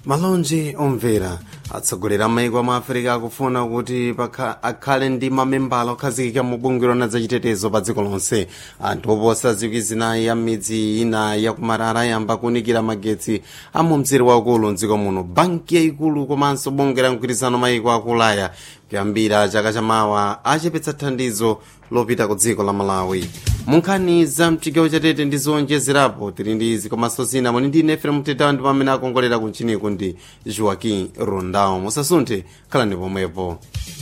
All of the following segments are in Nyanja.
malonje omvera atsogoleri a maiko a africa akufuna kuti akhale ndi mamembala okhazikika mu bungwe lona zachitetezo pa dziko lonse anthu oposa zikwi zinayi ya midzi ina yakumarara ayamba kunikira magetsi a mu mzere waukulu mdziko muno banki yayikulu komanso bungwe la mgwirizano maiko akulaya kuyambira chaka chamawa achepetsa thandizo lopita ku dziko la malawi munkhani za mchigawo chatete ndi zowonjezerapo tili ndi izi komanso zina muli ndi nefere mtetawo ndi pamene akongolera kunchiniku ndi joaquim rondao musasunthe khalani pomwepo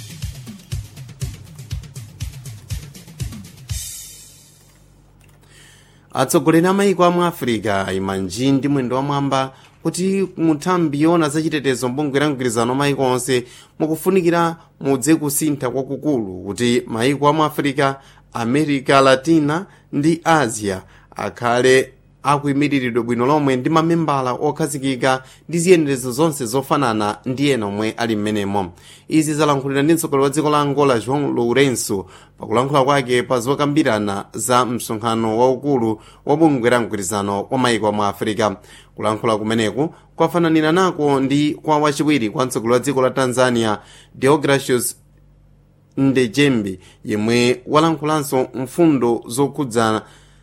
atsogoleri a maiko a mu africa ayima nji ndi mwendo wamwamba kuti muthambi yona zachitetezo mbungwe la mgwirizano maiko onse mukufunikira mudze kusintha kwakukulu kuti maiko a mu africa america latina ndi asia akhale akuyimiridwe bwino lomwe ndi mamembala okhazikika ndi ziyenerezo zonse zofanana ndi ena omwe ali m'menemo izi zalankhulira ndi mtsogoleri wa dziko la angola joão lourenço pakulankhula kwake pa zokambirana za msonkhano waukulu wa bungwe la mgwirizano wa maiko a mu africa kulankhula kumeneku kwafananira nako ndi kwa wachiwiri kwa mtsogoleri wa dziko la tanzania deogracius ndejembi yemwe walankhulanso mfundo zokhudzana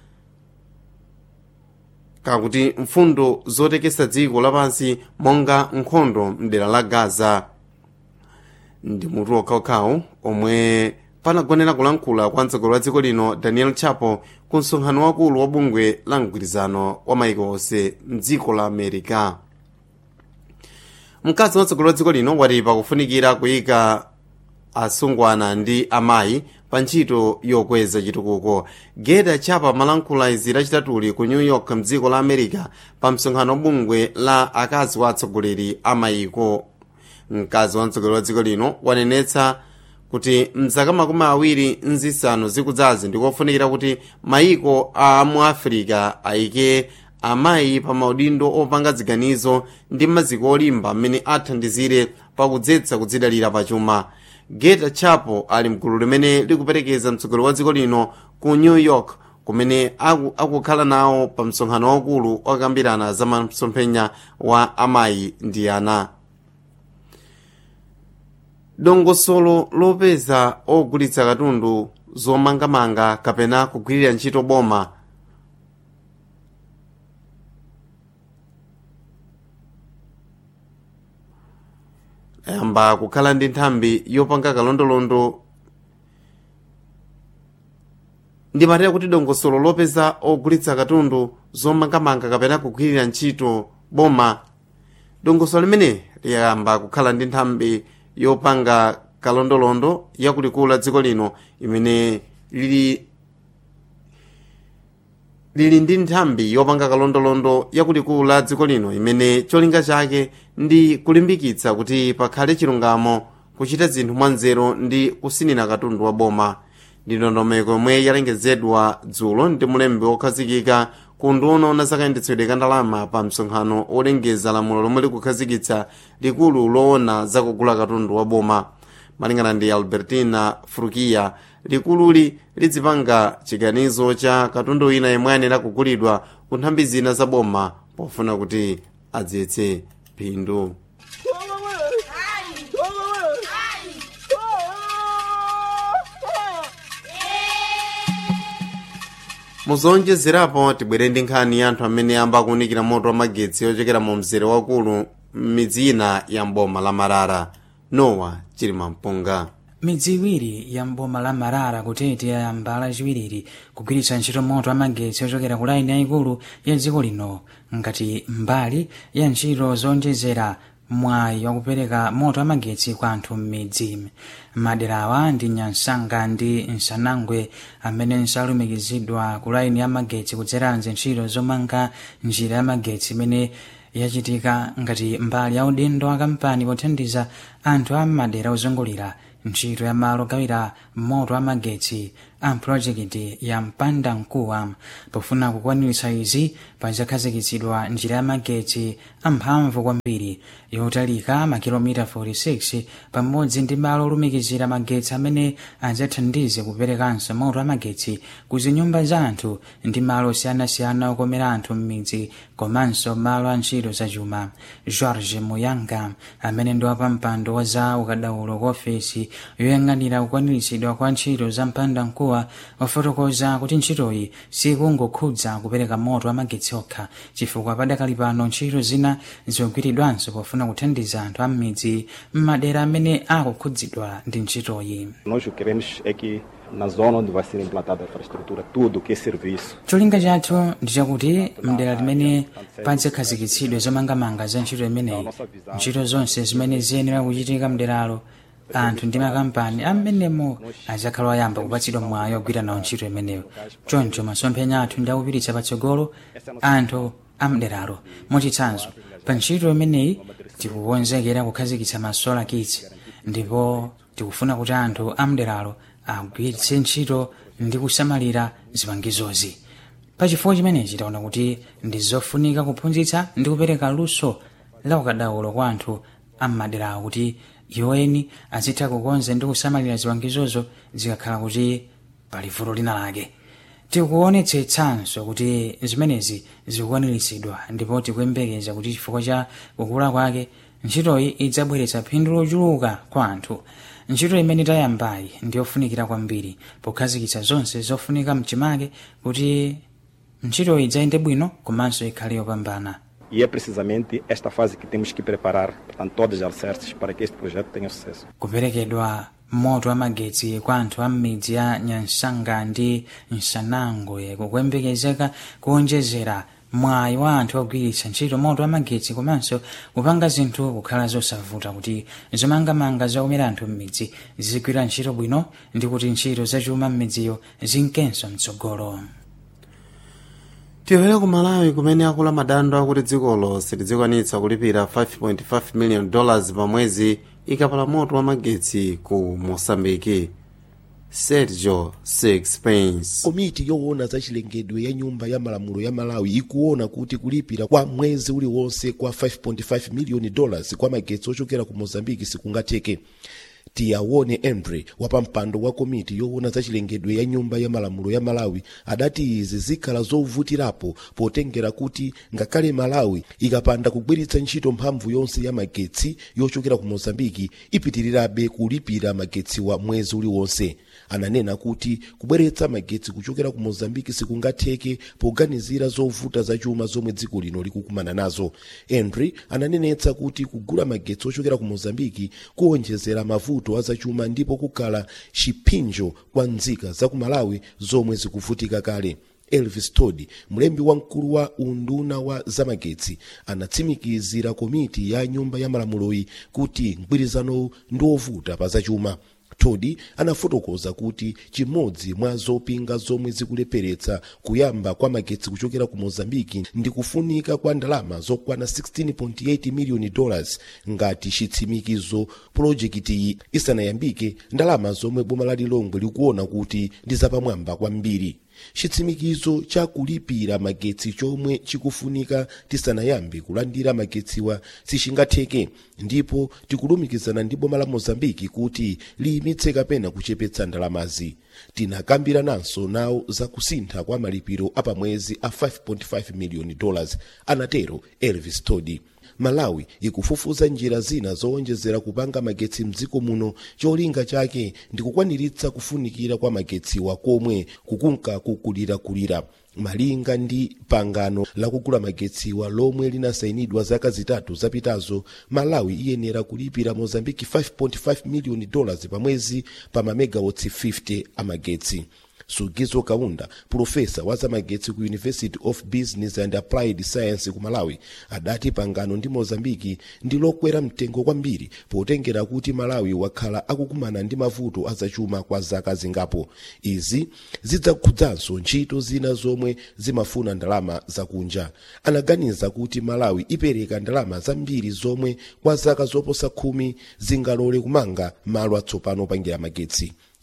kakuti mfundo zotekesa dziko lapansi monga nkhondo mdera la gaza ndi mutu okhaokhawo omwe panagonera kulankhula kwa mtsogoleri wa dziko lino daniel chapo ku msonkhano wakulu wa bungwe la mgwirizano wa maiko onse mdziko la america mkazi wa mtsogoleri wa dziko lino wati pakufunikira kuyika asungwana ndi amayi pa ntchito yokweza chitukuko geda chapa malankhula izi lachitatuli ku new york mdziko la america pa msonkhano wa bungwe la akazi wa atsogoleri a mayiko mkazi wa mtsogoleri wa dziko lino wanenetsa kuti mzaka makumi awiri nzisanu zikudzazi ndikofunikira kuti mayiko a mu africa ayike amayi pa maudindo opanga ziganizo ndi maziko olimba mmene athandizire pakudzetsa kudzidalira pachuma geta chapo ali mgulu limene likuperekeza mtsogoleri wa dziko lino ku new york kumene akukhala nawo pa msonkhano waukulu okambirana za masomphenya wa amayi ndi ana dongosolo lopeza ogulitsa katundu zomangamanga kapena kugwirira ntchito boma yamba kukhala ndi nthambi yopanga kalondolondo ndimatera kuti dongosolo lopeza ogulitsa katundu zomangamanga kapena kugwirira ntchito boma dongosolo limene liyamba kukhala ndi nthambi yopanga kalondolondo yakulikulu la dziko lino imene lili lili ndi nthambi yopanga kalondolondo yakulikulu la dziko lino imene cholinga chake ndi kulimbikitsa kuti pakhale chilungamo kuchita zinthu mwanzeru ndi kusinira katundu wa boma ndi ndondomeko yomwe yalengezedwa dzulo ndi mulembi wokhazikika ku nduna ya zakayendetsedwe ka ndalama pa msonkhano olengeza lamulo lomwe likukhazikitsa likulu loona zakugula katundu wa boma malingana ndi albertina frukia likululi lidzipanga chiganizo cha katundu wina yemwe ayenera kugulidwa ku nthambi zina za boma pofuna kuti adzetse phindu muzonjezerapo tibwere ndi nkhani ya anthu amene amba kuwunikira moto wa magetsi ochokera mu mzere wakulu m'midzi ina ya mboma la marara nowa chilima mpunga midzi iwiri ya mboma la marara kutete yayamba lachiwiri kugwiritsa ntchito moto amagetsi ochokera ku laini yayikulu ya dziko lino ngati mbali ya ntchito zonjezera mwayi wakupereka moto amagetsi kwa anthu m'midzi maderawa ndi nyansanga ndi nsanangwe amene nsalumikizidwa ku laini ya magetsi kudzera ntchito zomanga njira ya magetsi imene yachitika ngati mbali ya udindo wa kampani pothandiza anthu a madera ozungulira ntchito ya malo ogawira moto amagetsi a projekiti ya mpanda mkuwa pofuna kukwaniritsa izi pazakhazikitsidwa njira ya magetsi amphamvu kwambiri yotalika makilomita 46 pamodzi ndi malo olumikizira magetsi amene adzathandize kuperekanso moto amagetsi ku zinyumba za anthu ndi malo osiyanasiyana okomera anthu m'midzi komanso malo a ntchito zachuma george muyanga amene ndi wapampando wa za ukadaulo ku ofesi yoyang'anira kukwaniritsidwa kwa ntchito za mpanda mkuwa wafotokoza kuti ntchitoyi sikungokhudza kupereka moto amagetsi okha chifukwa padakali pano ntchito zina zikugwiridwanso pofuna kuthandiza anthu a m'midzi m'madera amene akukhudzidwa ndi ntchitoyi Nós o que queremos é que na zona onde vai ser implantada a infraestrutura, tudo que é serviço, cholinga chathu ndi chakuti mdera limene padzakhazikitsidwe zomangamanga za ntchito imeneyi ntchito zonse zimene ziyenera kuchitika mderalo anthu ndi makampani amenemo adzakhala oyamba kupatsidwa mwayi ogwira nawo ntchito imeneyo choncho masomphenya athu ndi akupititsa patsogolo anthu amderalo mochitsanzo pa ntchito imeneyi tikukonzekera kukhazikitsa masola kits ndipo tikufuna kuti anthu amderalo agwiritse ntchito ndi kusamalira zipangizozi pachifukwa chimenechi taona kuti ndi zofunika kuphunzitsa ndi kupereka luso la ukadaulo kwa anthu ammaderawo kuti iwoeni azitha kukonza ndi kusamalira zipangizozo zikakhala kuti pali vuto lina lake tikuonetsetsanso kuti zimenezi zikukwaniritsidwa ndipo tikuyembekeza kuti chifukwa cha kukula kwake ntchitoyi idzabweretsa phindu lochuluka kwa anthu ntchito imene tayambayi ndiyofunikira kwambiri pokhazikitsa zonse zofunika mchimake kuti ntchitoyi idzayende bwino komanso ikhale yopambana e é precisamente esta fase que temos que preparar, portanto, todas as alicerces para que este projeto tenha sucesso. kuperekedwa moto amagetsi kwa anthu a m'midzi ya nyansanga ndi nsanangwe kukuyembekezeka kuonjezera mwayi wa anthu ogwiritsa ntchito moto amagetsi komanso kupanga zinthu kukhala zosavuta kuti zomangamanga zokomera anthu m'midzi zizigwira ntchito bwino ndi kuti ntchito zachuma m'midziyo zinkenso mtsogolo tiwere ku malawi kumene akula madando akuti dzikolo silidzikwanitsa kulipira 5.5 million dollars pa mwezi ikapala moto wa magetsi ku mosambiki sergio sixpence komiti yoona za chilengedwe ya nyumba ya malamulo ya malawi ikuona kuti kulipira kwa mwezi uliwonse kwa 5.5 miliyoni dollars kwa magetsi ochokera ku mozambiki sikungatheke tiyaone andre wapampando wa komiti yoona za chilengedwe ya nyumba ya malamulo ya malawi adati izi zikhala zovutirapo potengera kuti ngakhale malawi ikapanda kugwiritsa ntchito mphamvu yonse ya magetsi yochokera ku mozambiki ipitirirabe kulipira magetsi wa mwezi uliwonse ananena kuti kubweretsa magetsi kuchokera ku mozambiki sikungatheke poganizira zovuta zachuma zomwe dziko lino likukumana nazo henry ananenetsa kuti kugula magetsi ochokera ku mozambiki kuwonjezera mavuto azachuma ndipo kukhala chipinjo kwa nzika za ku malawi zomwe zikuvutika kale elvis todi mlembi wamkulu wa unduna wa zamagetsi anatsimikizira komiti ya nyumba ya malamuloyi kuti mgwirizanowu ndi wovuta pa zachuma todi anafotokoza kuti chimodzi mwa zopinga zomwe zikulepheretsa kuyamba kwa magetsi kuchokera ku mozambiki ndi kufunika kwa ndalama zokwana 16.8 miliyoni dollars ngati chitsimikizo pulojekitiyi isanayambike ndalama zomwe boma la lilongwe likuona kuti ndi zapamwamba kwambiri chitsimikizo cha kulipira magetsi chomwe chikufunika tisanayambe kulandira magetsiwa sichingatheke ndipo tikulumikizana ndi boma la mozambiki kuti liyimitse kapena kuchepetsa ndalamazi tinakambirananso nawo za kusintha kwa malipiro apamwezi a 5.5 miliyoni dollars anatero elvis todi malawi ikufufuza njira zina zowonjezera kupanga magetsi mdziko muno cholinga chake ndi kukwaniritsa kufunikira kwa magetsiwa komwe kukunka kukulirakulira malinga ndi pangano lakugula magetsiwa lomwe linasayinidwa zaka zitatu zapitazo malawi iyenera kulipira mozambiki 5.5 miliyoni dollars pa mwezi pa mamegawatts 50 amagetsi sugizo kaunda pulofesa wa zamagetsi ku university of business and applied science ku malawi adati pangano ndi mozambiki ndi lokwera mtengo kwambiri potengera kuti malawi wakhala akukumana ndi mavuto azachuma kwa zaka zingapo izi zidzakhudzanso ntchito zina zomwe zimafuna ndalama zakunja anaganiza kuti malawi ipereka ndalama zambiri zomwe kwa zaka zoposa khumi zingalole kumanga malo atsopano opangira magetsi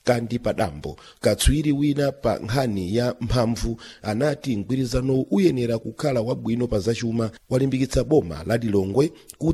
kandi padambo katswiri wina pa nkhani ya mphamvu anati mgwirizano uyenera kukhala wabwino pa zachuma walimbikitsa boma la lilongwe kuti